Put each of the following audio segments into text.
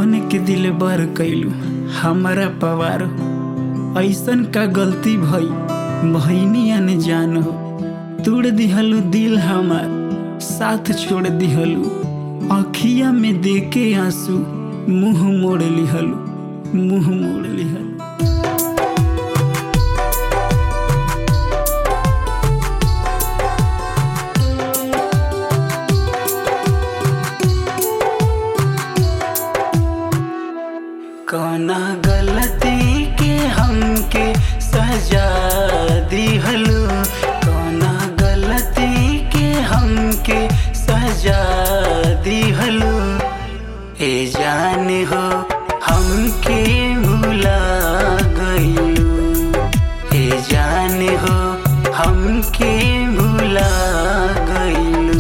बन के दिल बर कैलू हमारा पवार ऐसन का गलती भई भैनी अन जान हो तोड़ दिहलू दिल हमार साथ छोड़ दिहलू अखिया में देके आंसू मुंह मोड़ लिहलू मुंह मोड़ लिहलू कौना गलती के हमके सजा दिहलू कौना गलती के हमके सजा दिहलू ए जान हो हमके भुला गईलू ए जान हो हमके भुला गईलू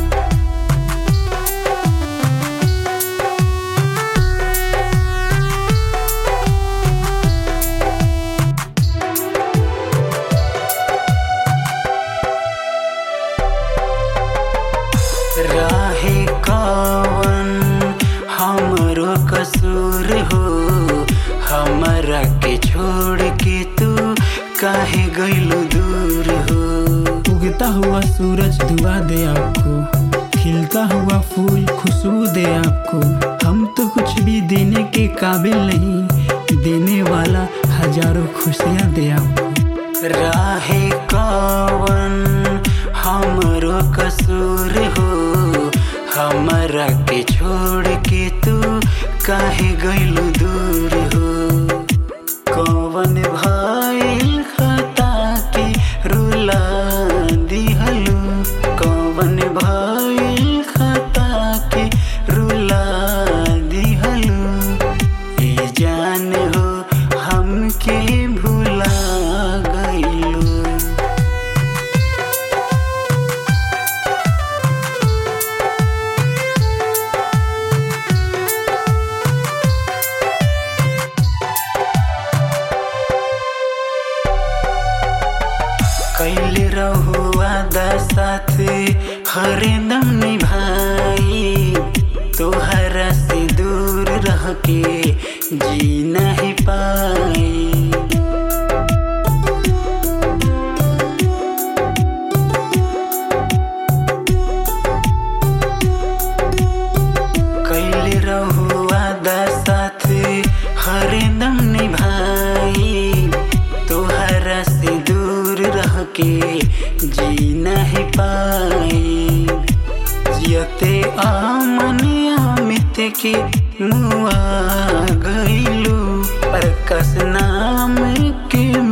राहे कवन हमरो कसूर हो हमरा के छोड़ के तू काहे गइलो दूर हो उगता हुआ सूरज दुआ दे आपको खिलता हुआ फूल खुशबू दे आपको हम तो कुछ भी देने के काबिल नहीं देने वाला हजारों खुशियाँ दे आपको राहे कवन हमरो कसूर हो हमरा के छोड़ के तू काहे गइलू दूर हो कवन भइल खता के रुला दिहलू कवन भइल खता के रुला दिहलू ए जान हो हमके भुला गइलू कैले रहुआ साथ हरदम निभाई तोहरा से दूर रह के जी नहीं पाई कैले रहुआ साथ हरदम निभाई तोहरा से दूर रह के जी नहीं पाई जियते आमन अमित के मुआ गईलू पर कस नाम के